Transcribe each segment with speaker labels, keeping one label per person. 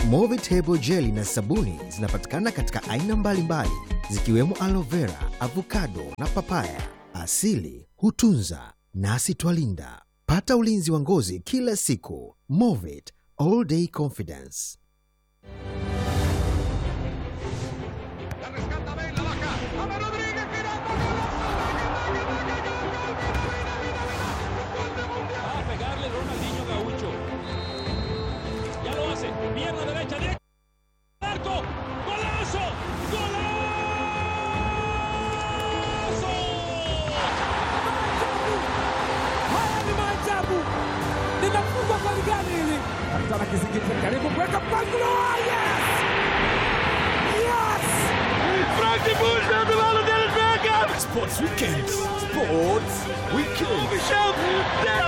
Speaker 1: Movitable jeli na sabuni zinapatikana katika aina mbalimbali zikiwemo aloe vera, avocado na papaya. Asili hutunza nasi twalinda. Pata ulinzi wa ngozi kila siku. Movit all day confidence.
Speaker 2: Va a pegarle Ronaldinho Gaucho. Ya lo hace. Pierna derecha directa. Arco. ¡Golazo! ¡Golazo!
Speaker 3: Haya ni maajabu, linafungwa goli gani hili? Kapitana Kizingiti karibu kuweka mpangilio. Yes! Yes!
Speaker 4: Sports Weekend. Sports Weekend.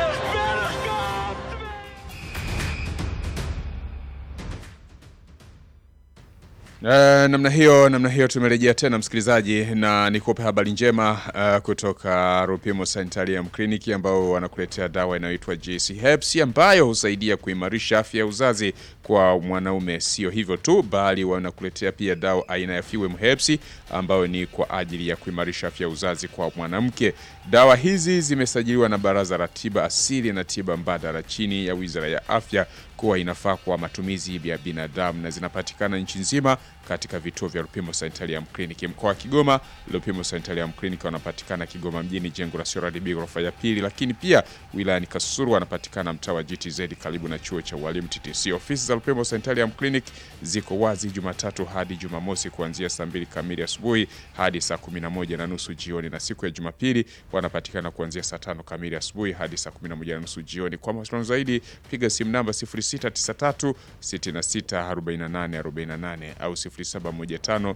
Speaker 5: Uh, namna hiyo namna hiyo tumerejea tena msikilizaji, na nikupe habari njema uh, kutoka Rupimo Sanitarium Clinic ambao wanakuletea dawa inayoitwa JC Herbs ambayo husaidia kuimarisha afya ya uzazi kwa mwanaume. Sio hivyo tu, bali wanakuletea pia dawa aina ya Fewem Herbs ambayo ni kwa ajili ya kuimarisha afya ya uzazi kwa mwanamke. Dawa hizi zimesajiliwa na Baraza la Tiba Asili na Tiba Mbadala chini ya Wizara ya Afya kuwa inafaa kwa matumizi ya binadamu na zinapatikana nchi nzima katika vituo vya Lupimo Sanitarium Clinic. Mkoa wa Kigoma, Lupimo Sanitarium Clinic wanapatikana Kigoma mjini, jengo la CRDB ghorofa ya pili, lakini pia wilayani Kasulu wanapatikana mtaa wa GTZ karibu na chuo cha ualimu TTC. Ofisi za Lupimo Sanitarium Clinic ziko wazi Jumatatu hadi Jumamosi kuanzia saa mbili kamili asubuhi hadi saa kumi na moja na nusu jioni, na siku ya Jumapili wanapatikana kuanzia saa tano kamili asubuhi hadi saa kumi na moja na nusu jioni. Kwa mawasiliano zaidi piga simu namba 0693 66 48 48 au 0715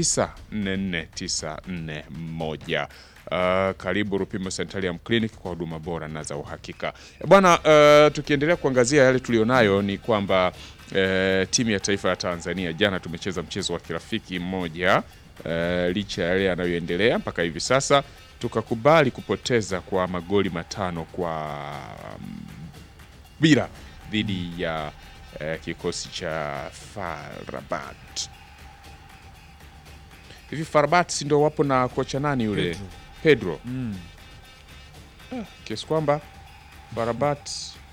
Speaker 5: 944 941. Uh, karibu Rupimo Sanitarium Clinic kwa huduma bora na za uhakika. E Bwana, uh, tukiendelea kuangazia yale tulionayo ni kwamba uh, timu ya taifa ya Tanzania jana tumecheza mchezo wa kirafiki mmoja uh, licha ya yale yanayoendelea mpaka hivi sasa tukakubali kupoteza kwa magoli matano kwa mm, bila dhidi ya uh, kikosi cha Farabat. Hivi Farabat si ndio wapo na kocha nani yule
Speaker 6: Pedro.
Speaker 5: Pedro,
Speaker 6: Mm.
Speaker 5: Ah, kiasi kwamba Farabat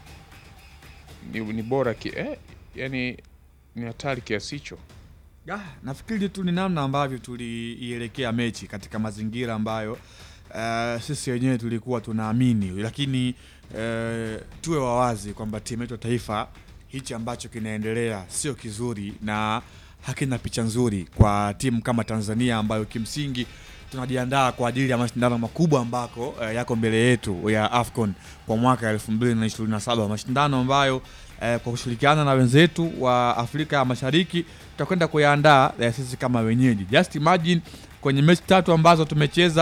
Speaker 5: ni, ni bora ki, eh, yani ni hatari kiasi hicho.
Speaker 6: Ah, nafikiri tu ni namna ambavyo tuliielekea mechi katika mazingira ambayo eh, sisi wenyewe tulikuwa tunaamini, lakini eh, tuwe wawazi kwamba timu yetu ya taifa hichi ambacho kinaendelea sio kizuri na hakina picha nzuri kwa timu kama Tanzania ambayo kimsingi tunajiandaa kwa ajili ya mashindano makubwa ambako eh, yako mbele yetu ya AFCON kwa mwaka 2027 mashindano ambayo eh, kwa kushirikiana na wenzetu wa Afrika ya Mashariki tutakwenda kuyaandaa eh, sisi kama wenyeji. Just imagine kwenye mechi tatu ambazo tumecheza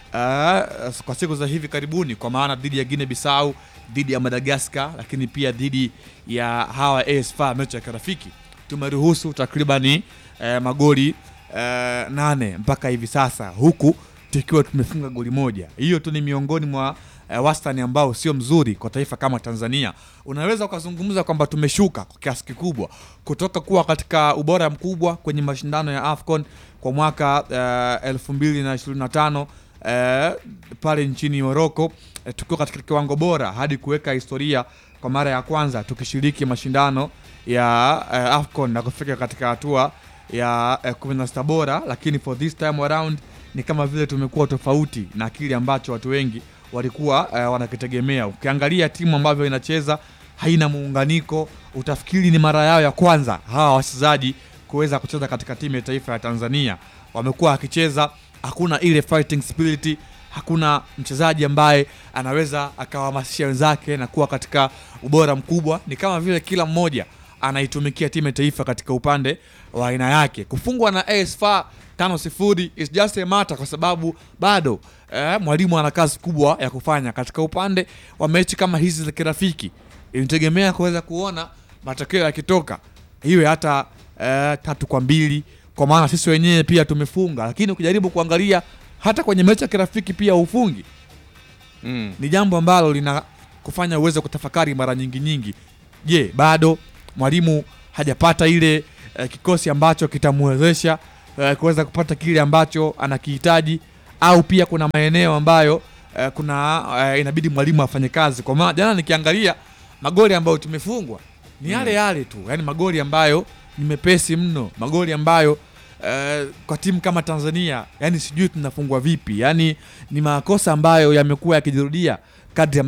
Speaker 6: uh, kwa siku za hivi karibuni, kwa maana dhidi ya Guinea Bissau, dhidi ya Madagascar, lakini pia dhidi ya hawa AS FAR, mechi ya kirafiki tumeruhusu takribani eh, magoli eh, nane mpaka hivi sasa, huku tukiwa tumefunga goli moja. Hiyo tu ni miongoni mwa eh, wastani ambao sio mzuri kwa taifa kama Tanzania. Unaweza ukazungumza kwamba tumeshuka kwa kiasi kikubwa kutoka kuwa katika ubora mkubwa kwenye mashindano ya AFCON kwa mwaka eh, elfu mbili na ishirini na tano eh, pale nchini Morocco eh, tukiwa katika kiwango bora hadi kuweka historia kwa mara ya kwanza tukishiriki mashindano ya eh, AFCON na kufika katika hatua ya eh, 16 bora, lakini for this time around ni kama vile tumekuwa tofauti na kile ambacho watu wengi walikuwa eh, wanakitegemea. Ukiangalia timu ambavyo inacheza haina muunganiko, utafikiri ni mara yao ya kwanza hawa wachezaji kuweza kucheza katika timu ya taifa ya Tanzania. Wamekuwa wakicheza, hakuna ile fighting spirit, hakuna mchezaji ambaye anaweza akawahamasisha wenzake na kuwa katika ubora mkubwa. Ni kama vile kila mmoja anaitumikia timu ya taifa katika upande wa aina yake. Kufungwa na AS FAR tano sifuri is just a matter, kwa sababu bado eh, mwalimu ana kazi kubwa ya kufanya katika upande wa mechi kama hizi za kirafiki. Inategemea kuweza kuona matokeo yakitoka iwe hata eh, tatu kwa mbili, kwa maana sisi wenyewe pia tumefunga, lakini ukijaribu kuangalia hata kwenye mechi ya kirafiki pia ufungi
Speaker 5: Mm.
Speaker 6: ni jambo ambalo lina kufanya uweze kutafakari mara nyingi nyingi. Je, bado mwalimu hajapata ile eh, kikosi ambacho kitamwezesha eh, kuweza kupata kile ambacho anakihitaji au pia kuna maeneo ambayo eh, kuna eh, inabidi mwalimu afanye kazi. Kwa maana jana nikiangalia magoli ambayo tumefungwa ni yale yale tu, yani magoli ambayo ni mepesi mno, magoli ambayo eh, kwa timu kama Tanzania yani sijui tunafungwa vipi, yani ni makosa ambayo yamekuwa yakijirudia kadri